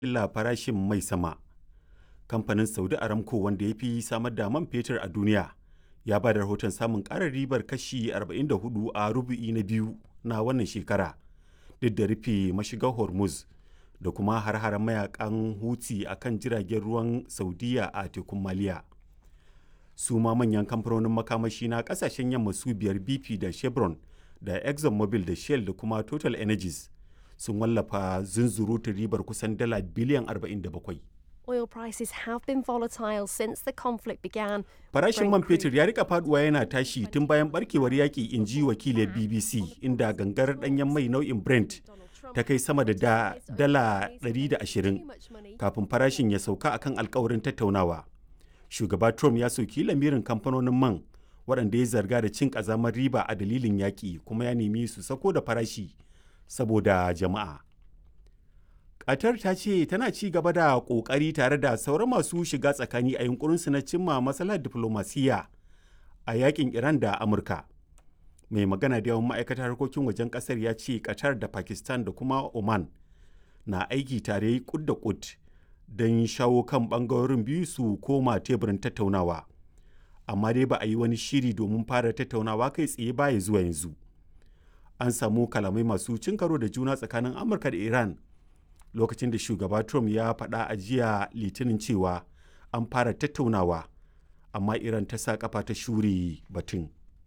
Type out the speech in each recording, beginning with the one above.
illa farashin mai sama. Kamfanin Saudi Aramco wanda ya fi samar da man fetur a duniya ya ba da rahoton samun ƙarar ribar kashi 44 a rubu'i na biyu na wannan shekara duk da rufe mashigar Hormuz da kuma har-haren mayakan Houthi a kan jiragen ruwan Saudiya a tekun Maliya. Su ma manyan kamfanonin makamashi na kasashen yamma su biyar BP da Chevron da ExxonMobil da Shell da kuma Total Energies sun wallafa zunzurutun ribar kusan dala biliyan 47. Oil prices have been volatile since the conflict began. Farashin man fetur ya rika faduwa yana tashi tun bayan barkewar yaƙi in ji wakilin BBC inda gangar ɗanyen mai nau'in Brent ta kai sama da da dala 120 kafin farashin ya sauka akan alkawarin tattaunawa. Shugaba Trump ya soki lamirin kamfanonin man waɗanda ya zarga da cin ƙazamar riba a dalilin yaƙi kuma ya nemi su sako da farashi saboda jama'a. Qatar ta ce tana ci gaba da ƙoƙari tare da sauran masu shiga tsakani a yunkurinsu na cimma matsalar diflomasiyya a yakin Iran da Amurka. Mai magana da yawan ma'aikatar harkokin wajen ƙasar ya ce Qatar da Pakistan da kuma Oman na aiki tare kud da kud don shawo kan ɓangarorin biyu su koma teburin tattaunawa. Amma dai ba a yi wani shiri domin fara tattaunawa kai tsaye ba ya zuwa yanzu. An samu kalamai masu cin karo da juna tsakanin Amurka da Iran lokacin da shugaba Trump ya faɗa a jiya litinin cewa an fara tattaunawa amma Iran ta sa kafa ta shure batun.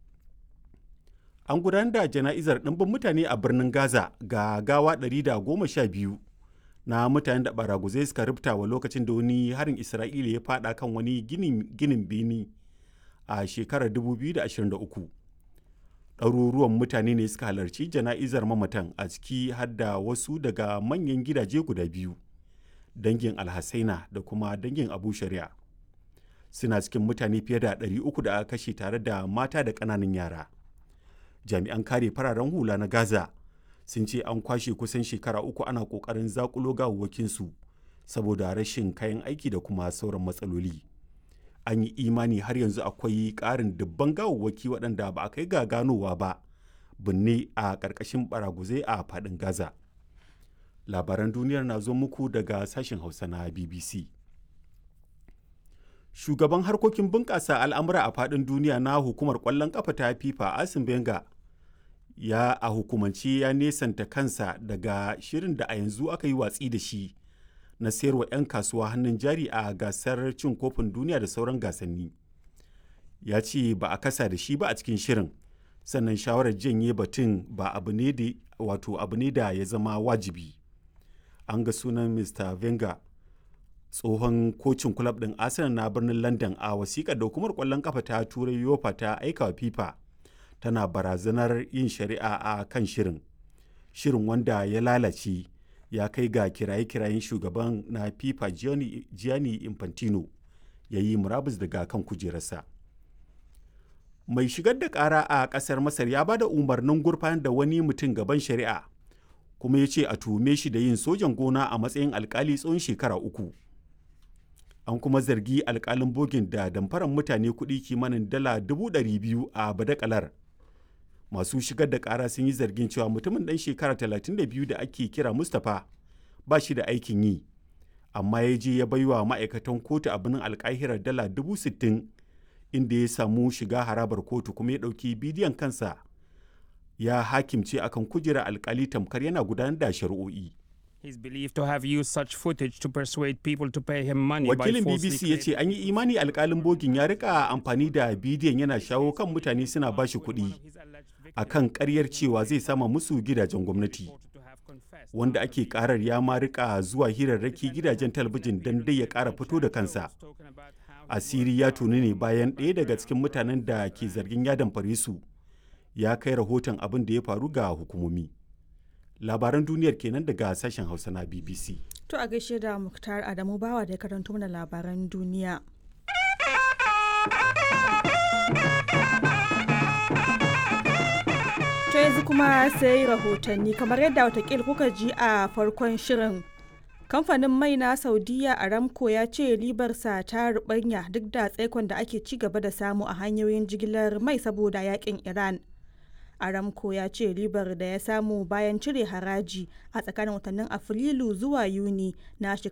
An gudanar da jana'izar ɗimbin mutane a birnin Gaza ga gawa 112 na mutanen da baraguzai suka rubta wa lokacin da wani harin Isra'ila ya faɗa kan wani ginin bini a shekarar 2023. ɗaruruwan mutane ne suka halarci jana'izar mamatan a ciki har da wasu daga manyan gidaje guda biyu dangin alhassaina da kuma dangin abu shari'a suna cikin mutane fiye da 300 da aka kashe tare da mata da ƙananan yara jami'an kare fararen hula na gaza sun ce an kwashe kusan shekara uku ana ƙoƙarin zakulo gawawwakinsu saboda rashin kayan aiki da kuma sauran matsaloli. an yi imani har yanzu akwai ƙarin dubban gawawwaki waɗanda ba a kai ga ganowa ba binne a ƙarƙashin baraguzai a faɗin gaza labaran duniyar na zo muku daga sashen hausa na bbc shugaban harkokin bunƙasa al'amura a faɗin duniya na hukumar ƙwallon ƙafa ta fifa asim benga ya a hukumance ya nesanta kansa daga shirin da a yanzu aka yi watsi da shi na sayarwa 'yan kasuwa hannun jari a gasar cin kofin duniya da sauran gasanni ya ce ba a kasa da shi ba a cikin shirin sannan shawarar janye batun ba abu ne da wato abu ne da ya zama wajibi an ga sunan mr venga tsohon kocin kulab din arsenal na birnin london a wasiƙar da hukumar ƙwallon kafa ta turai yofa ta aika wa fifa tana barazanar yin shari'a a kan shirin shirin wanda ya lalace ya kai ga kiraye-kirayen shugaban na fifa gianni infantino ya yi murabus daga kan kujerarsa mai shigar da kara a kasar masar ya ba da umarnin gurfanar da wani mutum gaban shari'a kuma ya ce a tuhume shi da yin sojan gona a matsayin alkali tsawon shekara uku an kuma zargi alkalin bogin da damfaran mutane kuɗi kimanin dala dubu ɗari biyu a badakalar masu shigar da kara sun yi zargin cewa mutumin ɗan shekara 32 da ake kira mustapha ba shi da aikin yi amma ya je ya baiwa ma'aikatan kotu a birnin alkahirar dala dubu sittin inda ya samu shiga harabar kotu kuma ya ɗauki bidiyon kansa ya hakimce akan kujera alkali tamkar yana gudanar da shari'o'i. He's believed to have used such footage to persuade people to pay him money Wakilin by BBC ya ce an yi imani alkalin bogin ya rika amfani da bidiyon yana shawo kan mutane suna bashi kuɗi a kan ƙaryar cewa zai sama musu gidajen gwamnati. Wanda ake karar ya ma rika zuwa hirarraki gidajen talabijin don dai ya ƙara fito da kansa. Asiri ya tuni ne bayan ɗaya daga cikin mutanen da ke zargin ya damfare su ya kai rahoton abin da ya faru ga hukumomi. labaran duniyar kenan daga sashen hausa na bbc to a gaishe da muktar adamu bawa da ya karanto mana labaran duniya to yanzu kuma sai rahotanni kamar yadda watakil kuka ji a farkon shirin kamfanin mai na saudiya aramco ya ce ribarsa ta rubanya duk da tsaikon da ake ci gaba da samu a hanyoyin jigilar mai saboda yakin iran aramco ya ce ribar da ya samu bayan cire haraji a tsakanin watannin afrilu zuwa yuni na